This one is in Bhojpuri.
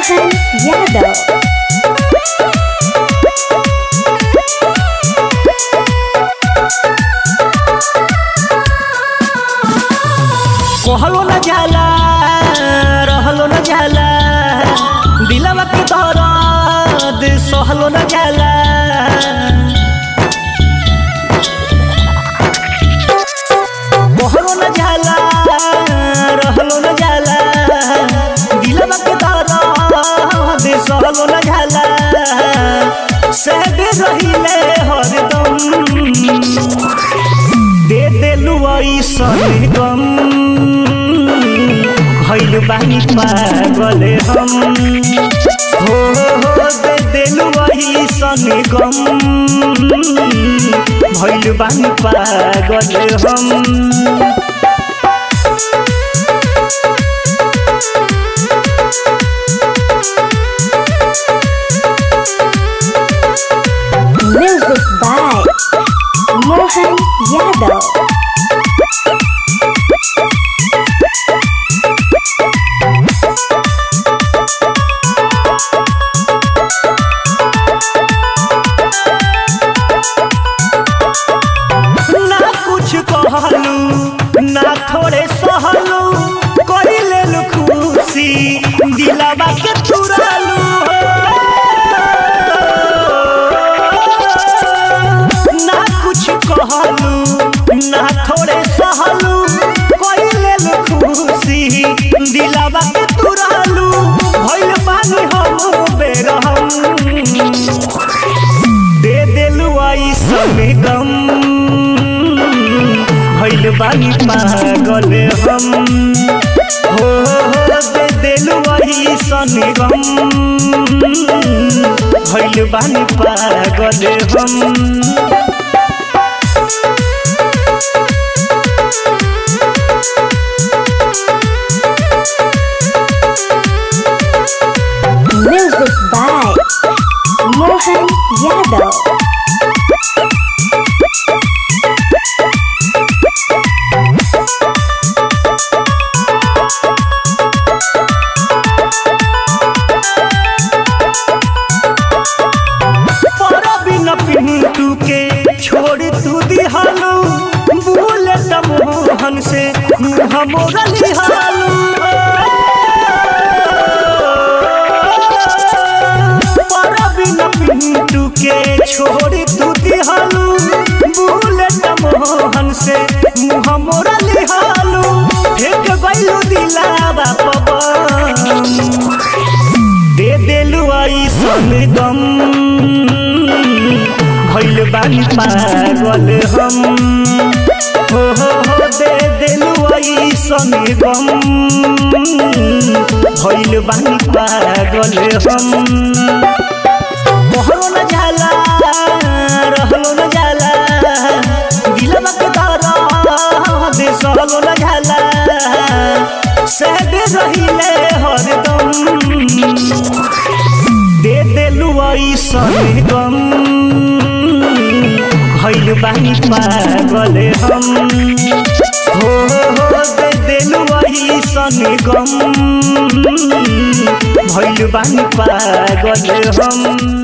मोहन यादव कहलो न जाला रहलो न जाला दिलवा के दर्द सहलो न जाला कहलो न जाला रहलो न जाला दिलवा के दर्द सहलो न जाला सहबे रहिले हरदम दे देलु ऐसन गम भइल बानी पागल हम हो हो दे देलु ऐसन गम भइल बानी पागल हम म्यूजिक बाय मोहन यादव ना कुछ कहलू ना थोड़े सहलू कोई लेलू खुशी दिलावा के तुरालू ना कुछ कहलू ना थोड़े सहलू कोई लेलू खुशी दिलावा के तुरालू भइल पानी हम बेरहम दे देलु ऐसन गम भइल बानी पागल हम हो हो दे देलु ऐसन गम भइल बानी पागल हम म्यूजिक बाय मोहन यादव परबिन पिंटू के छोड़ तू दिहालू भूले मोहन से मुँह मोरा लिहालू परबिन पिंटू के छोड़ तू दिहालू भूले मोहन से मुँह मोरा लिहालू फेंक गइलू दिलावा पवन दे देलु ऐसन गम भइल बानी पागल हम हो हो हो दे देलु ऐसन गम भइल बानी पागल हम कहलो न जाला रहलो न जाला दिलवा के दर्द सहलो न जाला सहबे रहिले हरदम दे देलु ऐसन गम भइल बानी पागल हम हो हो दे देलु ऐसन गम भइल बानी पागल हम